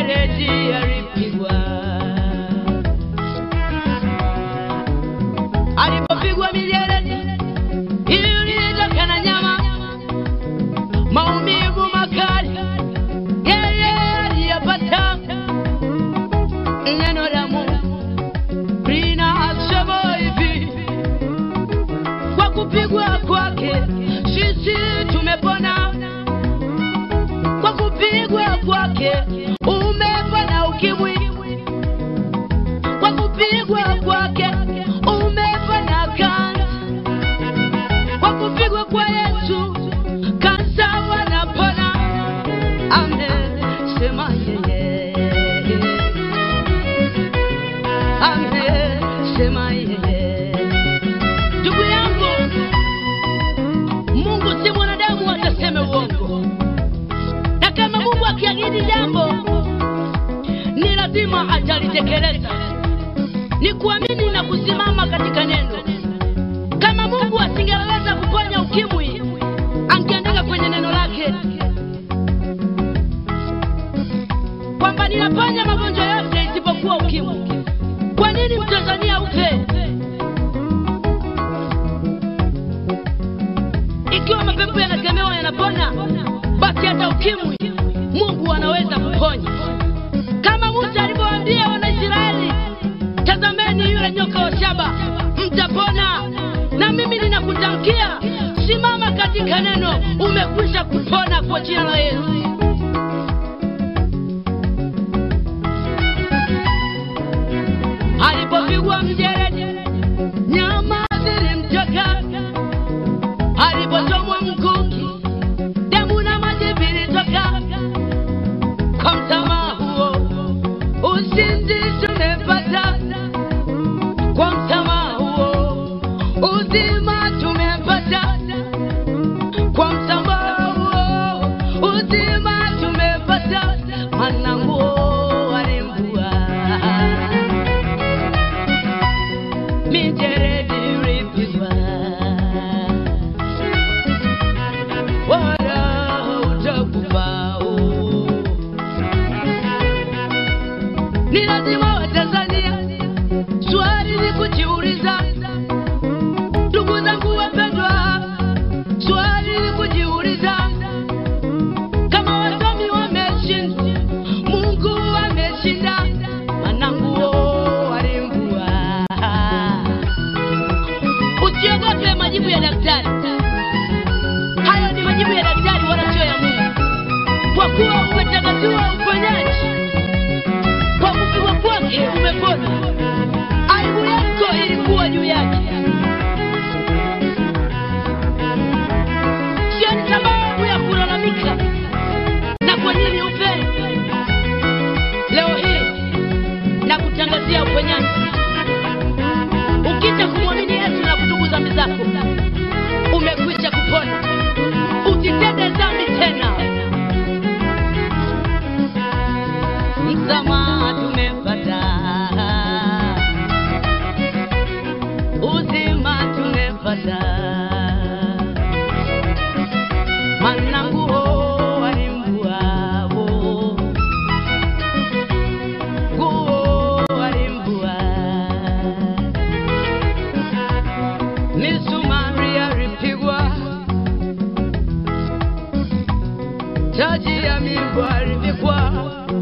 mijeledi alipigwa, alipopigwa mijeledi ilitoka na nyama, maumivu makali yeye aliyapata. Neno la Mungu linasema hivi, kwa kupigwa kwake sisi tumepona kwa kupigwa kwake umepona ukimwi, kwa kupigwa kwake umepona kansa, kwa kupigwa kwa Yesu kansa wanapona. Amen, sema yeye. Amen, sema yeye. Ndugu yangu, Mungu si mwanadamu ataseme uongo na kama Mungu akiahidi jambo ni lazima atalitekeleza. Ni kuamini na kusimama katika neno. Kama Mungu asingeweza kuponya ukimwi, angeandika kwenye neno lake kwamba ninaponya magonjwa yote isipokuwa ukimwi. Kwa nini Mtanzania ufe? Ikiwa mapepo yanakemewa yanapona, basi hata ukimwi Mungu anaweza kuponya, kama Musa alivyowaambia Wanaisraeli, tazameni yule nyoka wa shaba, mtapona. Na mimi ninakutamkia, simama katika neno, umekwisha kupona kwa jina la Yesu. Alipopigwa mjeledi, nyama zilimtoka, alipochomwa mkuki damu na maji vilitoka. Kwa msamaha huo ushindi tumepata, kwa msamaha huo uzima tumepata, kwa msamaha huo uzima tumepata. Maana nguo alimbua mijeredi ilipigwa wala utakufa. Ni lazima Watanzania swali ni kujiuliza, ndugu zangu wapendwa, swali ni kujiuliza kama wasomi wameshindwa, Mungu ameshinda. Wananguo walimbua. Usiogope majibu ya daktari. Hayo ni majibu ya daktari wala sio ya Mungu, kwa kuwa umetakatiwa uponyaji kwa kupigwa kwake umepona. Aibu yako ilikuwa juu yake, sio ni sababu ya kulalamika na kwa nini ufe. Leo hii na kutangazia uponyaji, ukija kumwamini Yesu na kutubu dhambi zako, umekwisha kupona. Usitende dhambi tena. Msamaha tumepata, uzima tumepata, maana nguo walimbuao, nguo walimbua, misumari alipigwa, taji ya migwa alivikwa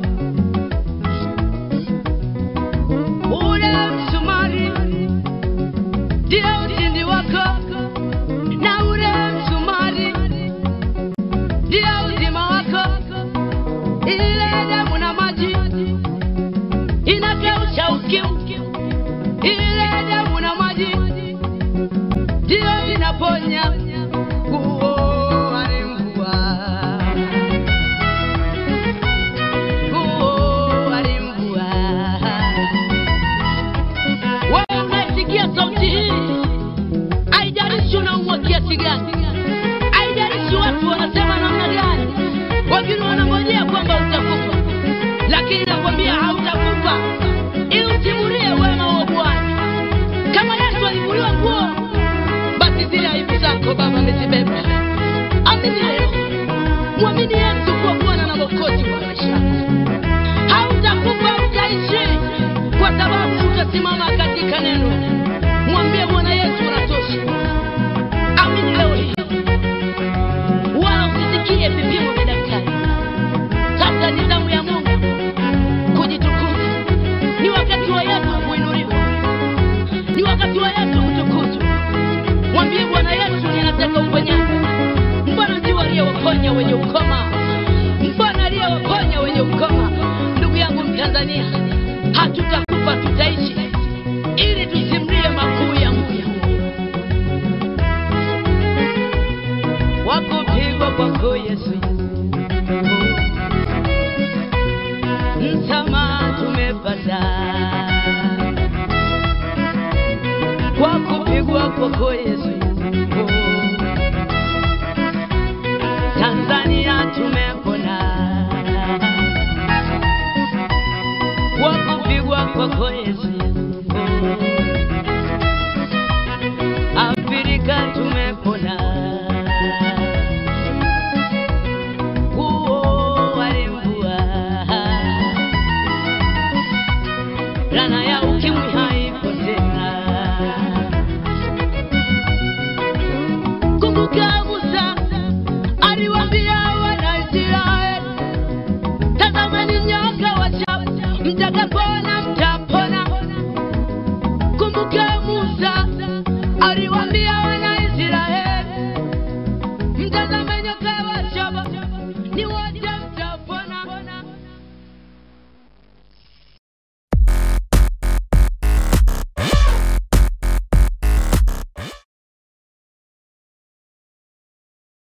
ule msumari ndio ushindi wako, na ule msumari ndio uzima wako. Ile damu na maji inakausha ukimwi, ile damu na maji ndio inaponya. Nguo alimbua, nguo alimbua. Wewe unasikia sauti hii, haijalishi unaumwa kiasi gani, haijalishi watu wanasema namna gani, wengine wanangojea kwamba utakufa, lakini nakwambia hautakufa, ili usimulie wema wa Bwana. Kama Yesu alivuliwa nguo, basi zile aibu zako Baba amezibeba. Amini leo, mwamini Yesu kuwa Bwana na Mwokozi wa maisha yako. simama katika neno, mwambie Bwana Yesu unatosha. Amini leo hii, wala usisikie vipimo vya daktari. Sasa ni zamu ya Mungu kujitukuza. Ni wakati wa Yesu kuinuliwa, ni wakati wa Yesu kutukuzwa. Mwambie Bwana Yesu, ninataka uponyaji. Mbona ndio aliyewaponya wenye ukoma? Mbona aliyewaponya wenye ukoma? Ndugu yangu Mtanzania, hatutakufa tutaishi, ili tusimlie makuu ya Mungu. Wakupigwa kwako Yesu, msamaha tumepata kwa kupigwa kwako Yesu. Tanzania tumepona kwa kupigwa kwako Yesu.